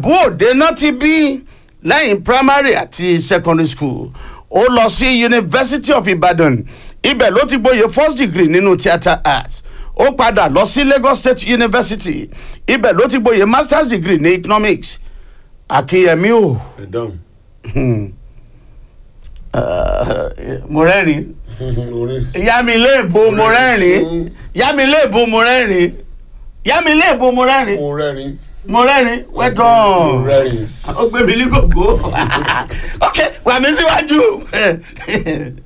ìjẹ̀bú òde náà ti bí lẹ́yìn primary àti secondary school ó lọ sí university of ibadan ibẹ̀ ló ti gboyè first degree nínú theatre arts ó padà lọ sí lagos state university ibẹ̀ ló ti gboyè masters degree ní economics akínyẹmí o ẹ dáhùn. mo rẹ́rìn orí yá mi léèbó mo rẹ́rìn yá mi léèbó mo rẹ́rìn yá mi léèbó mo rẹ́rìn mo rẹ́rìn. mo rẹ́rìn mo wẹ́dọ̀n rẹ́rìn. ó gbé mi ní gògó ok wà mí síwájú